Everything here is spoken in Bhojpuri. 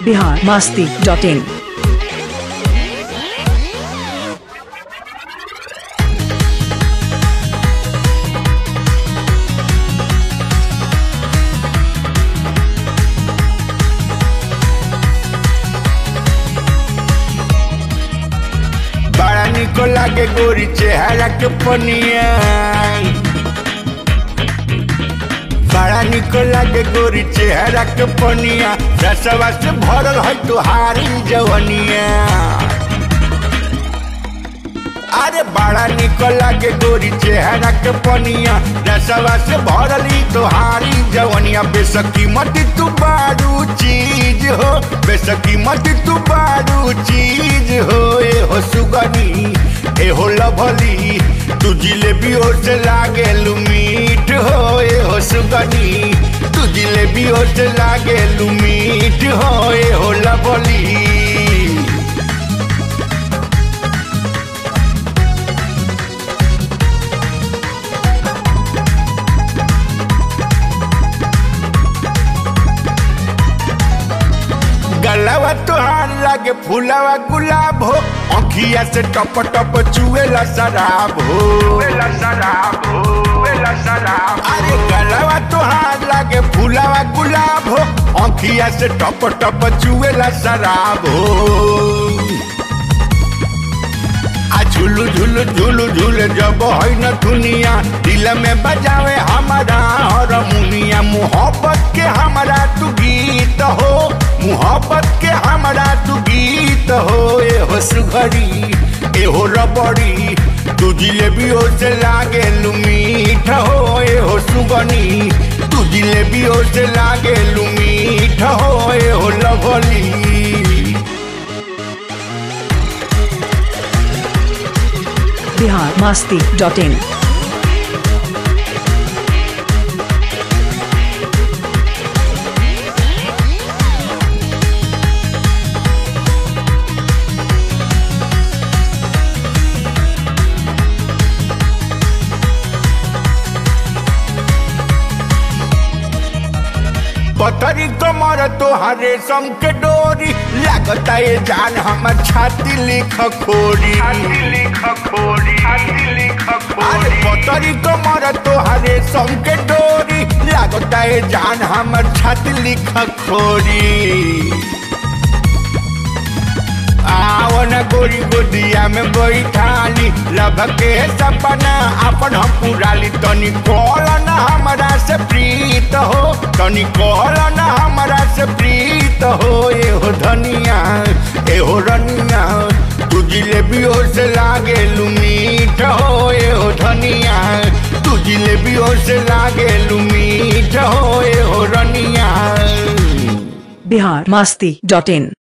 बिहार मास्ती डॉट इन बड़ा निको लागे गोरी चेहरा के पनिया बड़ा निको लागे गोरी चेहरा के पनिया रसवा से भरल है तुहारी जवनिया अरे बड़ा निको लागे गोरी चेहरा के पनिया रसवा से भरल ही तुहारी जवनिया बेसकी मत तू बारू चीज हो बेसकी मत तू बारू चीज हो ए हो सुगनी ए हो लभली तू जिलेबी हो से लागे मीठ हो ए हो सुगनी तू जिलेबी हो से लागे मीठ हो ए हो लभली गलवा तुहार लागे फूलवा गुलाब हो अखिया से टप टप चुएला शराब हो शराब हो शराब अरे गलवा तुहार लागे फूलवा गुलाब हो अखिया से टप टप चुएला शराब हो आ झुलू झुलू झुलू झूले जब है न दुनिया दिल में बजावे हमारा हरमुनिया मोहब्बत के हमारा तू गीत हो मोहब्बत के हमारा तू गीत हो ए हो सुघरी ए हो रबड़ी तू जिलेबी हो से लागे मीठ हो ए हो सुगनी तू जिलेबी हो से लागे मीठ हो ए हो lovely Bihar Masti dot in पतरी कमर तोहरे संग के डोरी लागता ये जान हमर छाती लिख खोरी लिख खोरी लिख अरे पतरी कमर तोहरे संग के डोरी लागता ये जान हमर छाती लिख खोरी आवन गोरी गोदिया में बैठाली लभ के सपना अपन हम पुराली तनी कहल न हमरा से प्रीत हो तनी कहल न हमरा से प्रीत हो ए हो धनिया ए हो रनिया तू जिलेबी हो से लागे मीठ हो ए हो धनिया तू जिलेबी हो से लागे मीठ हो ए हो रनिया बिहार मास्ती डॉट इन